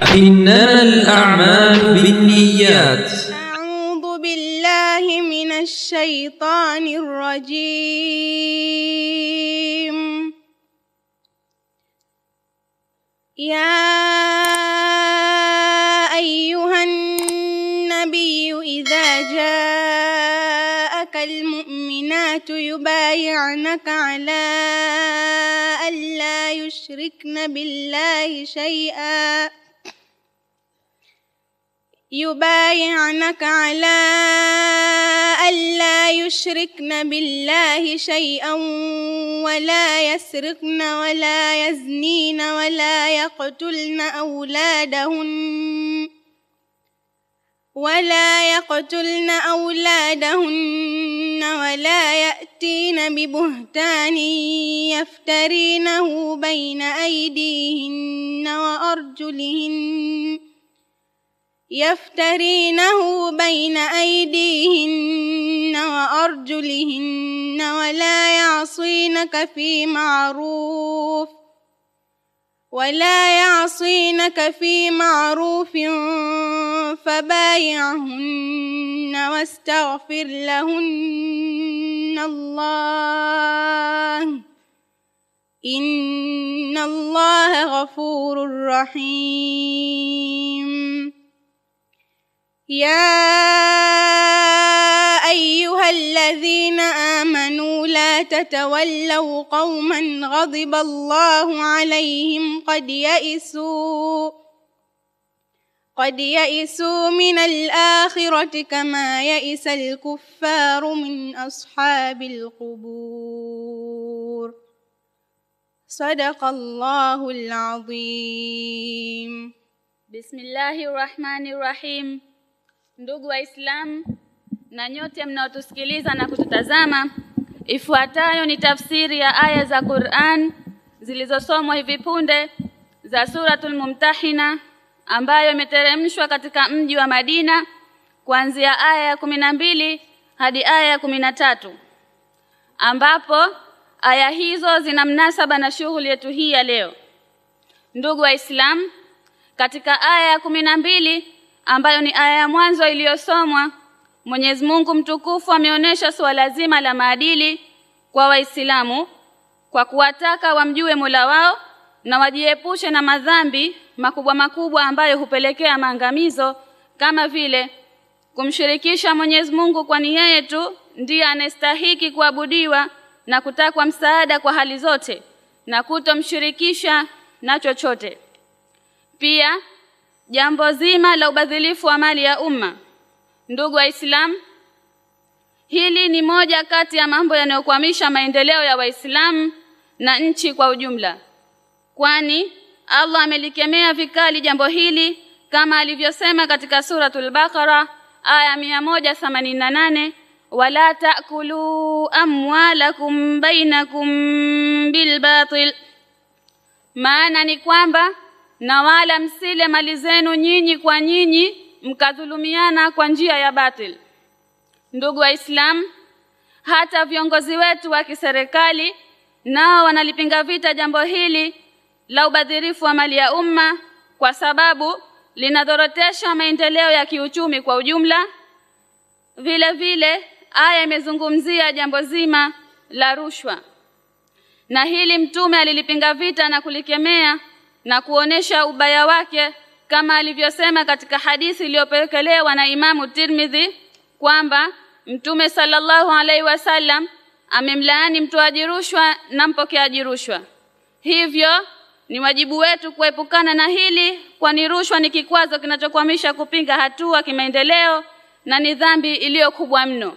إنما الأعمال بالنيات أعوذ بالله من الشيطان الرجيم يا أيها النبي إذا جاءك المؤمنات يبايعنك على ألا يشركن بالله شيئا يبايعنك على ألا يشركن بالله شيئا ولا يسرقن ولا يزنين ولا يقتلن أولادهن ولا يقتلن أولادهن ولا يأتين ببهتان يفترينه بين أيديهن وأرجلهن يفترينه بين أيديهن وأرجلهن ولا يعصينك في معروف ولا يعصينك في معروف فبايعهن واستغفر لهن الله إن الله غفور رحيم يا أيها الذين آمنوا لا تتولوا قوما غضب الله عليهم قد يئسوا قد يئسوا من الآخرة كما يئس الكفار من أصحاب القبور صدق الله العظيم Bismillahi rahmani rahim. Ndugu Waislamu na nyote mnaotusikiliza na kututazama, ifuatayo ni tafsiri ya aya za Qur'an zilizosomwa hivi punde za Suratul Mumtahina ambayo imeteremshwa katika mji wa Madina kuanzia aya ya kumi na mbili hadi aya ya kumi na tatu ambapo aya hizo zina mnasaba na shughuli yetu hii ya leo. Ndugu Waislamu, katika aya ya kumi na mbili ambayo ni aya ya mwanzo iliyosomwa, Mwenyezi Mungu mtukufu ameonyesha suala zima la maadili kwa Waislamu kwa kuwataka wamjue Mola wao na wajiepushe na madhambi makubwa makubwa ambayo hupelekea maangamizo kama vile kumshirikisha Mwenyezi Mungu, kwani yeye tu ndiye anastahiki kuabudiwa na kutakwa msaada kwa hali zote na kutomshirikisha na chochote. Pia jambo zima la ubadhilifu wa mali ya umma. Ndugu Waislamu, hili ni moja kati ya mambo yanayokwamisha maendeleo ya Waislamu na nchi kwa ujumla, kwani Allah amelikemea vikali jambo hili kama alivyosema katika suratul Baqara aya 188 wala taakulu amwalakum bainakum bilbatil, maana ni kwamba na wala msile mali zenu nyinyi kwa nyinyi mkadhulumiana kwa njia ya batil. Ndugu Waislamu, hata viongozi wetu wa kiserikali nao wanalipinga vita jambo hili la ubadhirifu wa mali ya umma kwa sababu linadhorotesha maendeleo ya kiuchumi kwa ujumla. Vile vile aya imezungumzia jambo zima la rushwa, na hili Mtume alilipinga vita na kulikemea na kuonesha ubaya wake kama alivyosema katika hadithi iliyopokelewa na Imamu Tirmidhi kwamba Mtume sallallahu alaihi wasallam amemlaani mtoaji rushwa na mpokeaji rushwa. Hivyo ni wajibu wetu kuepukana na hili, kwani rushwa ni kikwazo kinachokwamisha kupinga hatua kimaendeleo na ni dhambi iliyo kubwa mno.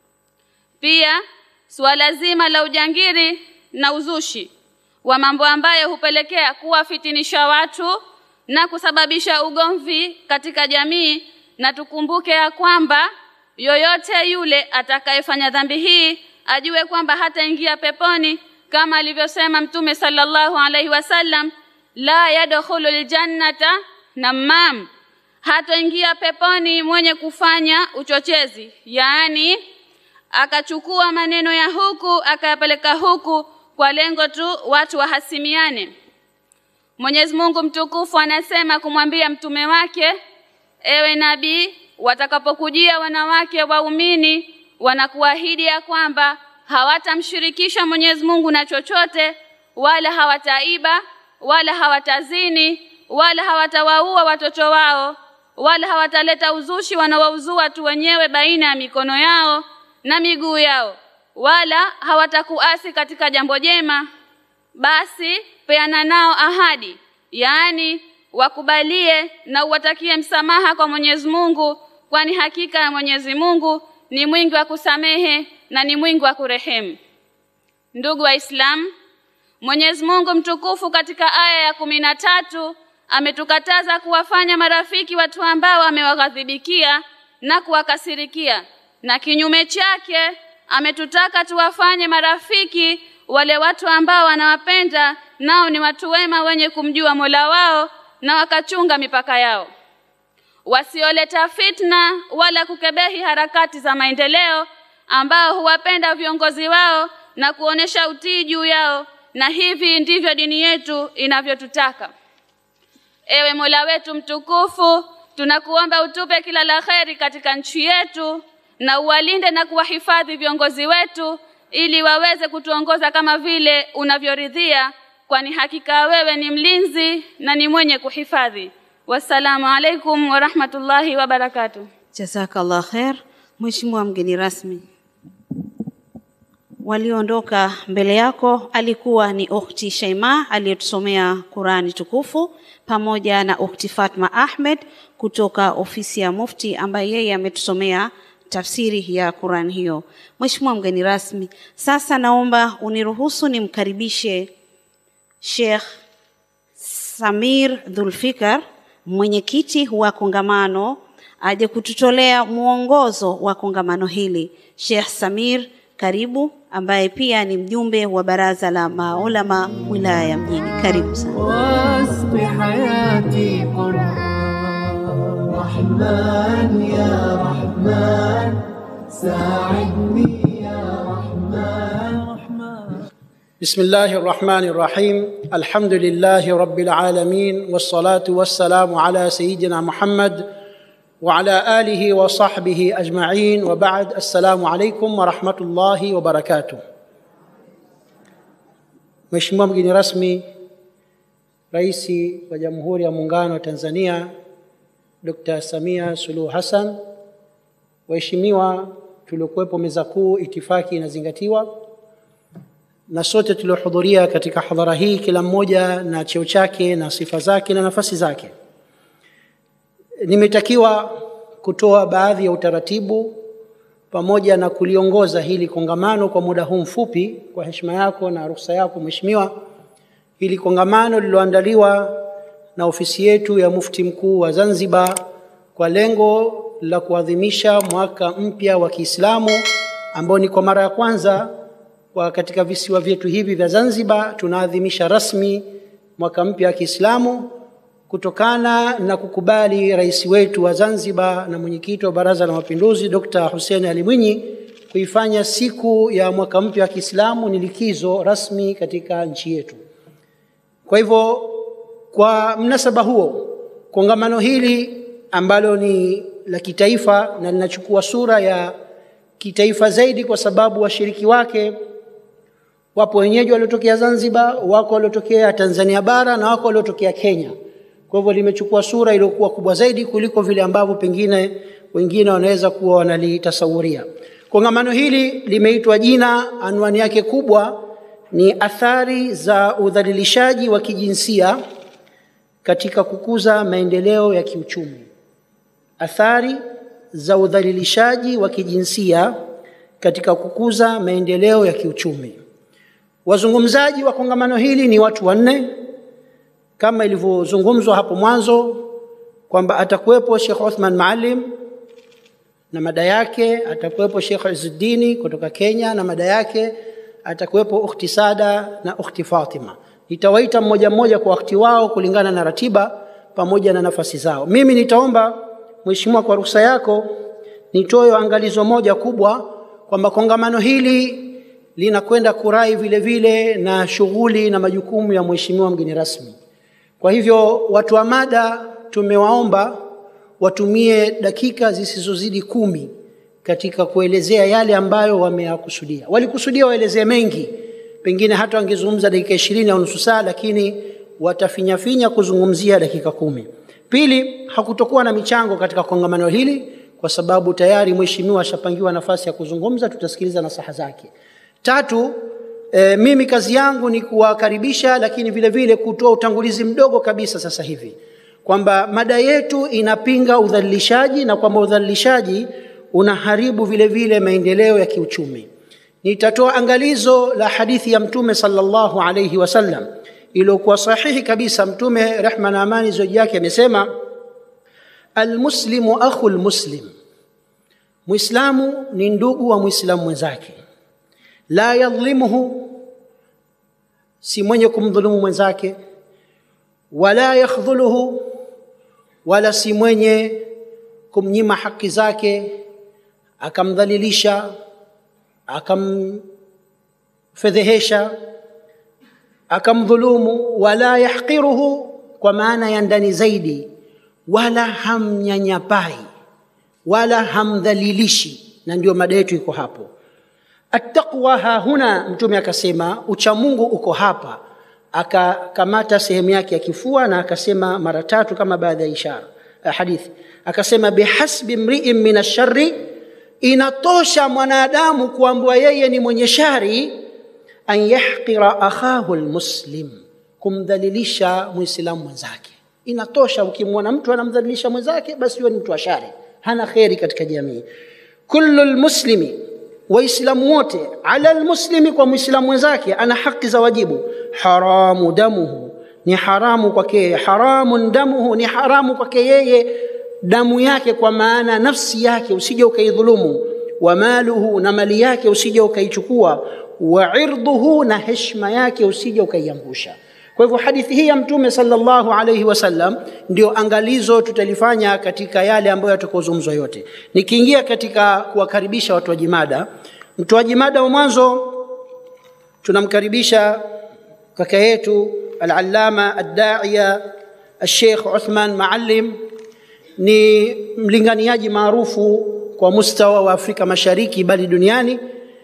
Pia suala zima la ujangiri na uzushi wa mambo ambayo hupelekea kuwafitinisha watu na kusababisha ugomvi katika jamii, na tukumbuke ya kwamba yoyote yule atakayefanya dhambi hii ajue kwamba hataingia peponi kama alivyosema Mtume sallallahu alaihi wasallam, la yadkhulu ljannata namam, hataingia peponi mwenye kufanya uchochezi, yaani akachukua maneno ya huku akayapeleka huku kwa lengo tu watu wahasimiane. Mwenyezi Mungu mtukufu anasema kumwambia mtume wake, ewe nabii, watakapokujia wanawake waumini wanakuahidi ya kwamba hawatamshirikisha Mwenyezi Mungu na chochote, wala hawataiba, wala hawatazini, wala hawatawaua watoto wao, wala hawataleta uzushi wanaouzua tu wenyewe baina ya mikono yao na miguu yao, wala hawatakuasi katika jambo jema. Basi peana nao ahadi, yaani wakubalie na uwatakie msamaha kwa Mwenyezi Mungu, kwani hakika ya Mwenyezi Mungu ni mwingi wa kusamehe na ni mwingi wa kurehemu. Ndugu Waislamu, Mwenyezi Mungu mtukufu katika aya ya kumi na tatu ametukataza kuwafanya marafiki watu ambao amewaghadhibikia na kuwakasirikia, na kinyume chake ametutaka tuwafanye marafiki wale watu ambao wanawapenda, nao ni watu wema wenye kumjua Mola wao na wakachunga mipaka yao, wasioleta fitna wala kukebehi harakati za maendeleo, ambao huwapenda viongozi wao na kuonesha utii juu yao, na hivi ndivyo dini yetu inavyotutaka. Ewe Mola wetu mtukufu, tunakuomba utupe kila la kheri katika nchi yetu na uwalinde na kuwahifadhi viongozi wetu ili waweze kutuongoza kama vile unavyoridhia, kwani hakika wewe ni mlinzi na ni mwenye kuhifadhi. Wassalamu alaikum warahmatullahi wabarakatuh. Jazakallah khair. Mheshimiwa mgeni rasmi, walioondoka mbele yako alikuwa ni ukhti Shaima aliyetusomea Qurani tukufu pamoja na ukhti Fatma Ahmed kutoka ofisi ya Mufti ambaye yeye ametusomea tafsiri ya Qurani hiyo. Mheshimiwa mgeni rasmi, sasa naomba uniruhusu nimkaribishe Sheikh Samir Dhulfikar, mwenyekiti wa kongamano, aje kututolea mwongozo wa kongamano hili. Sheikh Samir, karibu, ambaye pia ni mjumbe wa baraza la maulama wilaya ya Mjini. Karibu sana. واسق حياتي قرآن رحمن يا رحمن ساعدني يا رحمن رحمن بسم الله الرحمن الرحيم الحمد لله رب العالمين والصلاة والسلام على سيدنا محمد وعلى آله وصحبه أجمعين وبعد السلام عليكم ورحمة الله وبركاته Mheshimiwa mgeni rasmi, Rais wa Jamhuri ya Muungano wa Tanzania Dr. Samia Suluhu Hassan, waheshimiwa tuliokuwepo meza kuu, itifaki inazingatiwa, na sote tuliohudhuria katika hadhara hii, kila mmoja na cheo chake na sifa zake na nafasi zake. Nimetakiwa kutoa baadhi ya utaratibu pamoja na kuliongoza hili kongamano kwa muda huu mfupi, kwa heshima yako na ruhusa yako Mheshimiwa. Hili kongamano lililoandaliwa na ofisi yetu ya Mufti Mkuu wa Zanzibar kwa lengo la kuadhimisha mwaka mpya wa Kiislamu ambao ni kwa mara ya kwanza kwa katika visiwa vyetu hivi vya Zanzibar tunaadhimisha rasmi mwaka mpya wa Kiislamu kutokana na kukubali rais wetu wa Zanzibar na mwenyekiti wa Baraza la Mapinduzi Dr. Hussein Ali Mwinyi kuifanya siku ya mwaka mpya wa Kiislamu ni likizo rasmi katika nchi yetu. Kwa hivyo, kwa mnasaba huo, kongamano hili ambalo ni la kitaifa na linachukua sura ya kitaifa zaidi kwa sababu washiriki wake wapo wenyeji waliotokea Zanzibar, wako waliotokea Tanzania bara na wako waliotokea Kenya. Kwa hivyo limechukua sura iliyokuwa kubwa zaidi kuliko vile ambavyo pengine wengine wanaweza kuwa wanalitasawuria. Kongamano hili limeitwa jina, anwani yake kubwa ni athari za udhalilishaji wa kijinsia katika kukuza maendeleo ya kiuchumi. Athari za udhalilishaji wa kijinsia katika kukuza maendeleo ya kiuchumi. Wazungumzaji wa kongamano hili ni watu wanne kama ilivyozungumzwa hapo mwanzo kwamba atakuwepo Sheikh Othman Maalim na mada yake, atakuwepo Sheikh Izzuddini kutoka Kenya na mada yake, atakuwepo Ukhti Sada na Ukhti Fatima. Nitawaita mmoja mmoja kwa wakati wao kulingana na ratiba pamoja na nafasi zao. Mimi nitaomba Mheshimiwa, kwa ruhusa yako, nitoe angalizo moja kubwa kwamba kongamano hili linakwenda kurai vile vile na shughuli na majukumu ya Mheshimiwa mgeni rasmi. Kwa hivyo watu wa mada tumewaomba watumie dakika zisizozidi kumi katika kuelezea yale ambayo wameyakusudia. Walikusudia waelezee mengi, pengine hata wangezungumza dakika ishirini au nusu saa, lakini watafinyafinya kuzungumzia dakika kumi. Pili, hakutokuwa na michango katika kongamano hili kwa sababu tayari mheshimiwa ashapangiwa nafasi ya kuzungumza, tutasikiliza nasaha zake. Tatu, e, mimi kazi yangu ni kuwakaribisha, lakini vile vile kutoa utangulizi mdogo kabisa sasa hivi kwamba mada yetu inapinga udhalilishaji na kwamba udhalilishaji unaharibu vile vile maendeleo ya kiuchumi. Nitatoa angalizo la hadithi ya Mtume sallallahu alayhi wasallam iliyokuwa sahihi kabisa. Mtume rehma na amani zoji yake amesema, almuslimu akhu lmuslim, Mwislamu ni ndugu wa Mwislamu mwenzake, la yadhlimuhu, si mwenye kumdhulumu mwenzake, wala yakhdhuluhu, wala si mwenye kumnyima haki zake akamdhalilisha akamfedhehesha akamdhulumu, wala yahqiruhu, kwa maana ya ndani zaidi, wala hamnyanyapai wala hamdhalilishi. Na ndio mada yetu iko hapo. Attaqwa hahuna, Mtume akasema uchamungu uko hapa, akakamata sehemu yake ya kifua na akasema mara tatu kama baadhi ya ishara hadithi, akasema bihasbi mriin min ashari, inatosha mwanadamu kuambua yeye ni mwenye shari an yahqira akhahu lmuslim, kumdhalilisha mwislamu mwenzake. Inatosha ukimwona mtu anamdhalilisha mwenzake, basi huyo ni mtu wa shari, hana kheri katika jamii. Kullu lmuslimi, waislamu wote, ala lmuslimi, kwa mwislamu mwenzake ana haki za wajibu. Haramu damuhu, ni haramu kwake yeye. Haramun damuhu, ni haramu kwake yeye damu yake, kwa maana nafsi yake usije ukaidhulumu. Wa maluhu, na mali yake usije ukaichukua wa irdhuhu, na heshima yake usije ukaiangusha. Kwa hivyo hadithi hii ya Mtume sallallahu alayhi wasallam ndio angalizo tutalifanya katika yale ambayo yatakozungumzwa yote. Nikiingia katika kuwakaribisha watoaji mada, mtoaji mada wa mwanzo tunamkaribisha kaka yetu al-allama ad-da'iya al-Sheikh Uthman Maalim, ni mlinganiaji maarufu kwa mustawa wa Afrika Mashariki bali duniani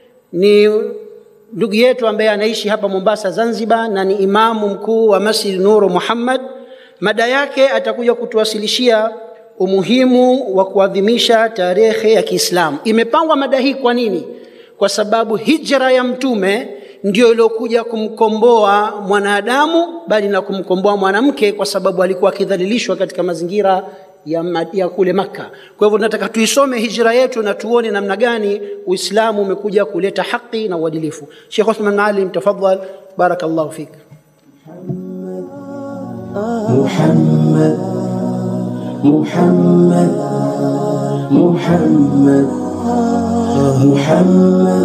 ni ndugu yetu ambaye anaishi hapa Mombasa, Zanzibar, na ni imamu mkuu wa Masjid Nuru Muhammad. Mada yake atakuja kutuwasilishia umuhimu wa kuadhimisha tarehe ya Kiislamu. Imepangwa mada hii kwa nini? Kwa sababu hijra ya Mtume ndio iliyokuja kumkomboa mwanadamu, bali na kumkomboa mwanamke, kwa sababu alikuwa akidhalilishwa katika mazingira ya, ya kule Makka. Kwa hivyo tunataka tuisome hijra yetu na tuone namna gani Uislamu umekuja kuleta haki na uadilifu. Sheikh Uthman Maalim, tafadhal, barakallahu fik. محمد محمد محمد محمد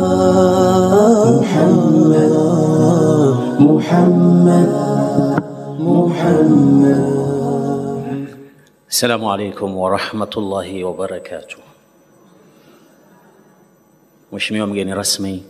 محمد محمد محمد Assalamu alaikum warahmatullahi wabarakatuh. Mheshimiwa mgeni rasmi,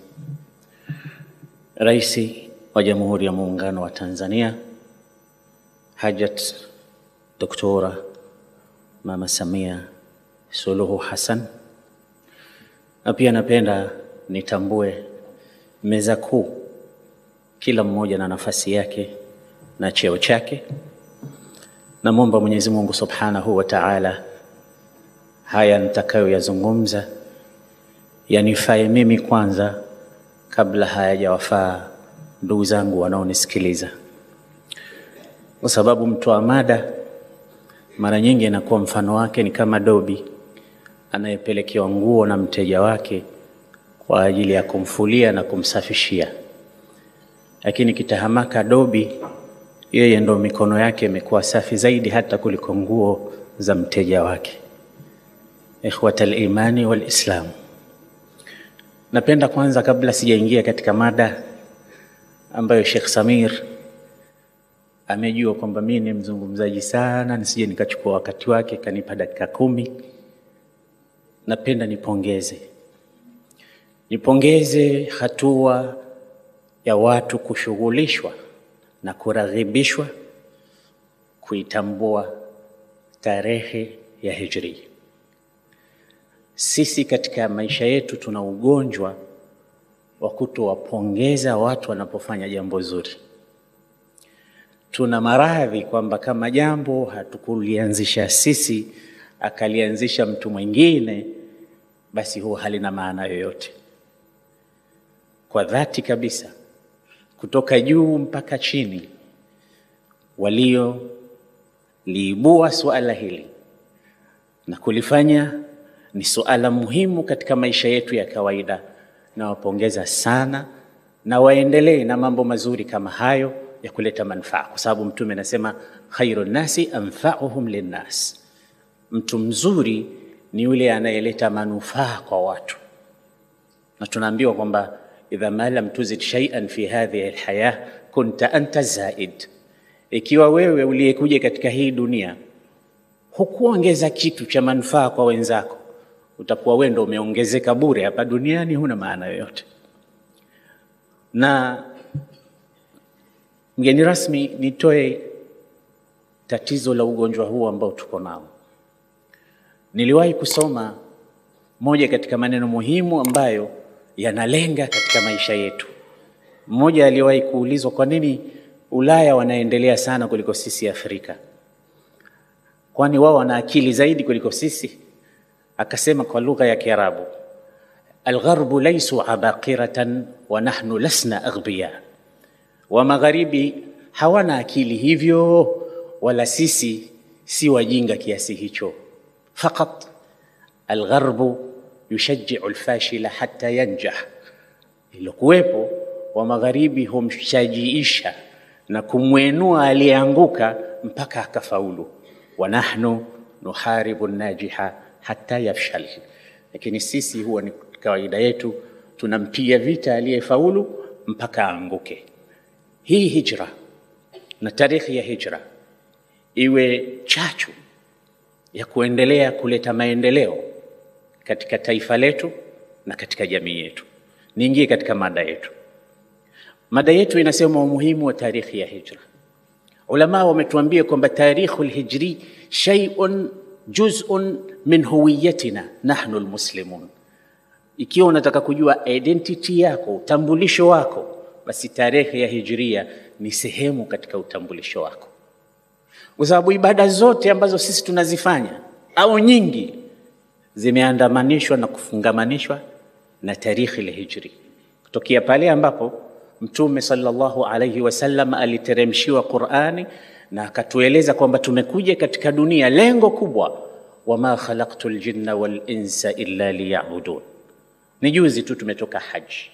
Rais wa Jamhuri ya Muungano wa Tanzania Hajat Doktora Mama Samia Suluhu Hassan, na pia napenda nitambue meza kuu, kila mmoja na nafasi yake na cheo chake. Namwomba Mwenyezi Mungu Subhanahu wa Ta'ala, haya nitakayoyazungumza yanifae mimi kwanza kabla hayajawafaa ndugu zangu wanaonisikiliza, kwa sababu mtoa mada mara nyingi inakuwa mfano wake ni kama dobi anayepelekewa nguo na mteja wake kwa ajili ya kumfulia na kumsafishia, lakini kitahamaka dobi yeye ndo mikono yake imekuwa safi zaidi hata kuliko nguo za mteja wake. Ikhwata al-imani wal Islam, napenda kwanza, kabla sijaingia katika mada ambayo Sheikh Samir amejua kwamba mimi ni mzungumzaji sana, nisije nikachukua wakati wake kanipa dakika kumi. Napenda nipongeze nipongeze hatua ya watu kushughulishwa na kuraghibishwa kuitambua tarehe ya hijri. Sisi katika maisha yetu tuna ugonjwa wa kutowapongeza watu wanapofanya jambo zuri. Tuna maradhi kwamba kama jambo hatukulianzisha sisi akalianzisha mtu mwingine, basi huwa halina maana yoyote. Kwa dhati kabisa, kutoka juu mpaka chini, walioliibua suala hili na kulifanya ni suala muhimu katika maisha yetu ya kawaida, nawapongeza sana na waendelee na mambo mazuri kama hayo ya kuleta manufaa, kwa sababu Mtume anasema khairu nnasi anfauhum linnas, mtu mzuri ni yule anayeleta manufaa kwa watu, na tunaambiwa kwamba idha ma lam tuzid shay'an fi hadhihi alhaya kunta anta zaid, ikiwa wewe uliyekuja katika hii dunia hukuongeza kitu cha manufaa kwa wenzako, utakuwa wewe ndo umeongezeka bure hapa duniani, huna maana yoyote. Na mgeni rasmi, nitoe tatizo la ugonjwa huu ambao tuko nao. Niliwahi kusoma moja katika maneno muhimu ambayo yanalenga katika maisha yetu. Mmoja aliwahi kuulizwa kwa nini Ulaya wanaendelea sana kuliko sisi Afrika, kwani wao wana akili zaidi kuliko sisi? Akasema kwa lugha ya Kiarabu, algharbu laisu abaqiratan wa nahnu lasna aghbiya, wa magharibi hawana akili hivyo, wala sisi si wajinga kiasi hicho. Faqat algharbu yushajiu alfashila hatta yanjah, ilokuwepo wa magharibi humshajiisha na kumwenua aliyeanguka mpaka akafaulu. Wa nahnu nuharibu najiha hatta yafshal, lakini sisi huwa ni kawaida yetu tunampiga vita aliyefaulu mpaka aanguke. Hii hijra na tarikhi ya hijra iwe chachu ya kuendelea kuleta maendeleo katika taifa letu na katika jamii yetu. Niingie katika mada yetu. Mada yetu inasema umuhimu wa tarikhi ya hijra. Ulama wametuambia kwamba tarikhu lhijri shay'un juz'un min huwiyatina nahnu almuslimun. Ikiwa unataka kujua identity yako, utambulisho wako, basi tarehe ya hijria ni sehemu katika utambulisho wako, kwa sababu ibada zote ambazo sisi tunazifanya au nyingi zimeandamanishwa na kufungamanishwa na tarikhi la hijri, kutokea pale ambapo Mtume sallallahu alaihi wasallam aliteremshiwa Qurani na akatueleza kwamba tumekuja katika dunia, lengo kubwa, wama khalaqtu ljinna wal insa illa liyabudun. Ni juzi tu tumetoka haji,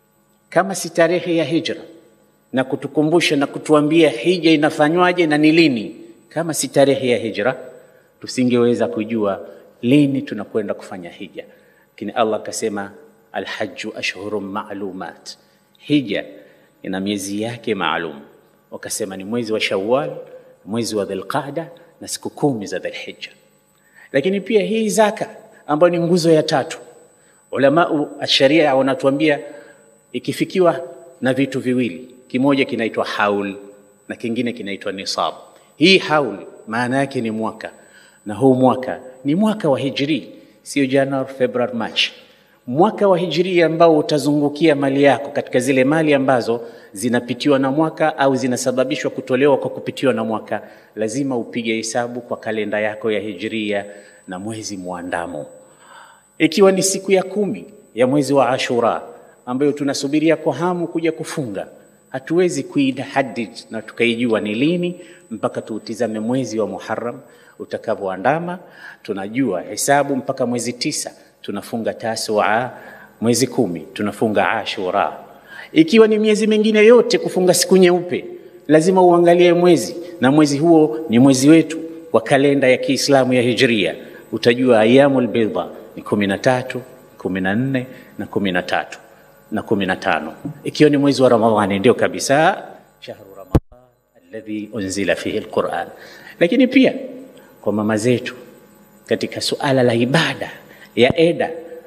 kama si tarehe ya hijra na kutukumbusha na kutuambia hija inafanywaje na ni lini, kama si tarehe ya hijra tusingeweza kujua lini tunakwenda kufanya hija. Lakini Allah akasema alhaju ashhurun ma'lumat, hija ina miezi yake maalum. Wakasema ni mwezi wa Shawwal, mwezi wa Dhulqaada na siku kumi za Dhulhijja. Lakini pia hii zaka ambayo ni nguzo ya tatu, ulamau asharia wanatuambia ikifikiwa na vitu viwili, kimoja kinaitwa haul na kingine kinaitwa nisab. Hii haul maana yake ni mwaka, na huu mwaka ni mwaka wa hijri, sio Januari, Februari, Machi mwaka wa hijria ambao utazungukia mali yako katika zile mali ambazo zinapitiwa na mwaka au zinasababishwa kutolewa kwa kupitiwa na mwaka, lazima upige hesabu kwa kalenda yako ya hijria na mwezi mwandamo. Ikiwa ni siku ya kumi ya mwezi wa Ashura ambayo tunasubiria kwa hamu kuja kufunga, hatuwezi kuidahadid na tukaijua ni lini mpaka tuutizame mwezi wa Muharram utakavyoandama. Tunajua hesabu mpaka mwezi tisa tunafunga Tasua, mwezi kumi tunafunga Ashura. Ikiwa ni miezi mingine yote kufunga siku nyeupe, lazima uangalie mwezi, na mwezi huo ni mwezi wetu wa kalenda ya Kiislamu ya Hijria. Utajua ayamul bidha ni kumi na tatu, kumi na nne na kumi na tatu na kumi na tano. Ikiwa ni mwezi wa Ramadhani, ndio kabisa shahru Ramadhan alladhi unzila fihi alquran. Lakini pia kwa mama zetu katika suala la ibada ya eda,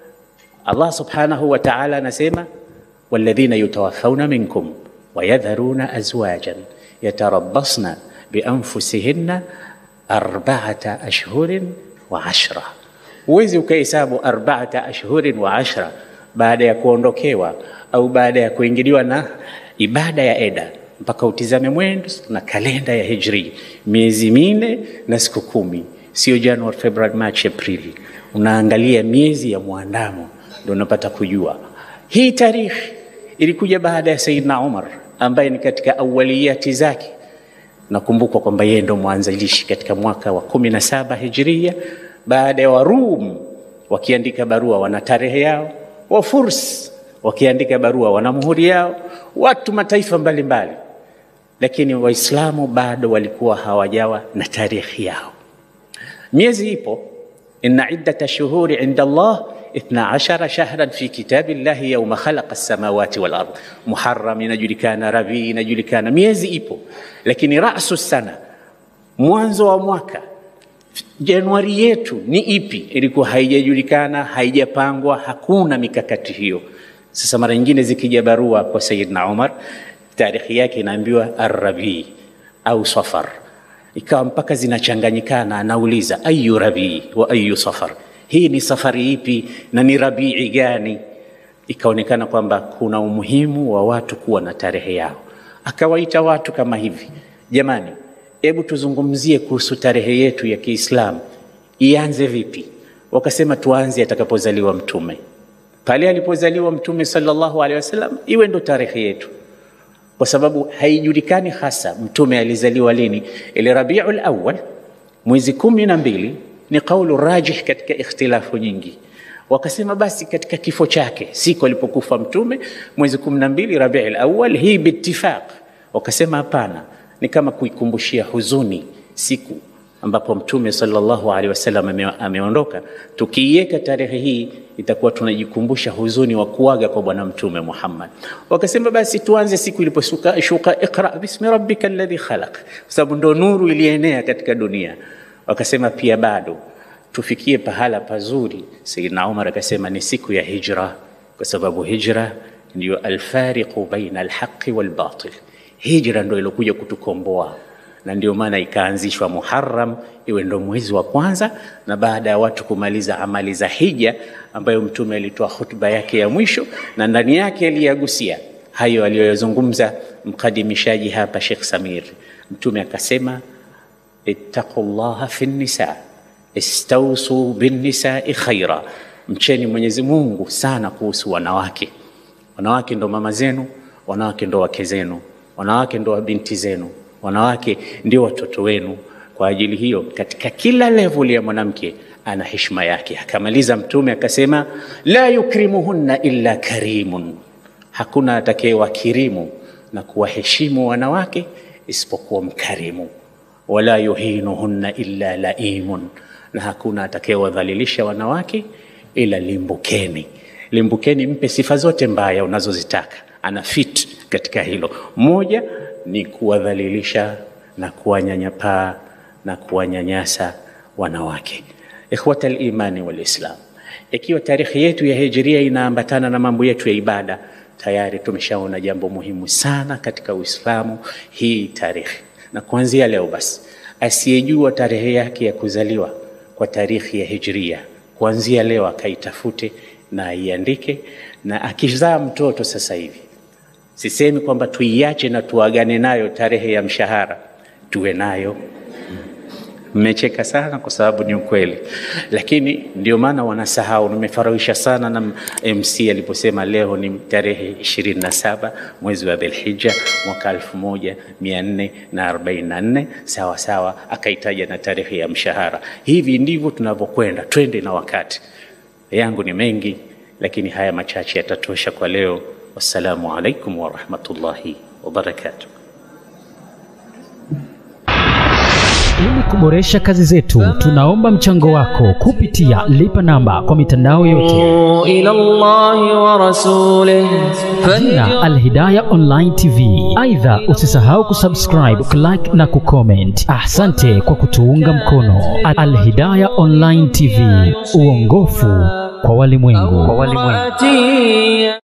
Allah subhanahu wa ta'ala anasema walladhina yutawaffawna minkum wayadharuna azwajan yatarabbasna bianfusihinna arbaata ashhurin wa ashra. Huwezi ukahesabu arbaata ashhurin wa ashra baada ya kuondokewa au baada ya kuingiliwa na ibada ya eda mpaka utizame mwendo na kalenda ya hijri, miezi minne na siku kumi, sio Januari, Februari, Machi, Aprili. Unaangalia miezi ya mwandamo ndio unapata kujua hii tarikhi ilikuja baada ya Sayyidina Umar ambaye ni katika awaliyati zake. Nakumbukwa kwamba yeye ndo mwanzilishi katika mwaka wa kumi na saba hijiria, baada ya Warum wakiandika barua wana tarehe yao, Wafurs wakiandika barua wana muhuri yao, watu mataifa mbalimbali mbali. Lakini Waislamu bado walikuwa hawajawa na tarehe yao. Miezi ipo, inna iddata shuhuri inda Allah ithna ashara shahran fi kitabi llahi yauma khalaqa samawati wal ard. Muharram inajulikana, Rabii inajulikana, miezi ipo, lakini rasu sana, mwanzo wa mwaka Januari yetu ni ipi? Ilikuwa haijajulikana, haijapangwa, hakuna mikakati hiyo. Sasa mara nyingine zikija barua kwa Sayyidina Umar, tarikhi yake inaambiwa Arrabii au Safar, ikawa mpaka zinachanganyikana. Anauliza ayu rabii wa ayu safar, hii ni safari ipi na ni rabii gani? Ikaonekana kwamba kuna umuhimu wa watu kuwa na tarehe yao. Akawaita watu kama hivi, jamani, hebu tuzungumzie kuhusu tarehe yetu ya Kiislamu, ianze vipi? Wakasema tuanze atakapozaliwa Mtume. Pale alipozaliwa Mtume sallallahu alaihi wasallam iwe ndo tarehe yetu, kwa sababu haijulikani hasa Mtume alizaliwa lini. Ile Rabiul Awwal mwezi kumi na mbili ni kaulu rajih katika ikhtilafu nyingi. Wakasema basi katika kifo chake, siku alipokufa Mtume mwezi kumi na mbili Rabiul Awwal, hii biittifaq. Wakasema hapana, ni kama kuikumbushia huzuni siku ambapo Mtume sallallahu alaihi wasallam ame, ameondoka. Tukiiweka tarehe hii itakuwa tunajikumbusha huzuni wa kuaga kwa Bwana Mtume Muhammad. Wakasema basi tuanze siku iliposhuka shuka iqra bismi rabbika alladhi khalaq, kwa sababu ndo nuru ilienea katika dunia. Wakasema pia bado tufikie pahala pazuri. Sayyidina Umar akasema ni siku ya hijra, kwa sababu hijra ndiyo alfariqu baina alhaqi walbatil. Hijra ndo ilokuja kutukomboa na ndio maana ikaanzishwa Muharram iwe ndo mwezi wa kwanza, na baada ya watu kumaliza amali za hija, ambayo Mtume alitoa hutuba yake ya mwisho, na ndani yake aliyagusia hayo aliyoyazungumza mkadimishaji hapa Sheikh Samir. Mtume akasema, ittaqullaha fi nisa istausu binnisai khaira, mcheni Mwenyezi Mungu sana kuhusu wanawake. Wanawake ndo mama zenu, wanawake ndo wake zenu, wanawake ndo binti zenu wanawake ndio watoto wenu. Kwa ajili hiyo, katika kila level ya mwanamke ana heshima yake. Akamaliza Mtume akasema, la yukrimuhunna illa karimun, hakuna atakayewakirimu na kuwaheshimu wanawake isipokuwa mkarimu. Wala yuhinuhunna illa laimun, na hakuna atakayewadhalilisha wanawake ila limbukeni. Limbukeni, mpe sifa zote mbaya unazozitaka, ana fit katika hilo. Moja ni kuwadhalilisha na kuwanyanyapaa na kuwanyanyasa wanawake. Ikhwata al-imani wal Islam, ikiwa tarikhi yetu ya hijiria inaambatana na mambo yetu ya ibada, tayari tumeshaona jambo muhimu sana katika Uislamu, hii tarikhi. Na kuanzia leo basi, asiyejua tarehe yake ya kuzaliwa kwa tarikhi ya hijiria, kuanzia leo akaitafute na aiandike, na akizaa mtoto sasa hivi Sisemi kwamba tuiache na tuagane nayo tarehe ya mshahara, tuwe nayo. Mmecheka sana kwa sababu ni ukweli, lakini ndio maana wanasahau. Nimefarahisha sana na MC aliposema leo ni tarehe ishirini na saba mwezi wa Dhulhijja mwaka elfu moja mia nne na arobaini na nne sawa sawa, akaitaja na tarehe ya mshahara. Hivi ndivyo tunavyokwenda, twende na wakati. Yangu ni mengi, lakini haya machache yatatosha kwa leo. Wassalamu alaikum warahmatullahi wabarakatuh. Ili kuboresha kazi zetu, tunaomba mchango wako kupitia lipa namba kwa mitandao yote إلى الله ورسوله jina Alhidaya Online TV. Aidha, usisahau kusubscribe, kulike na kucomment. Asante kwa kutuunga mkono. Alhidaya Online TV, uongofu kwa walimwengu. فهدي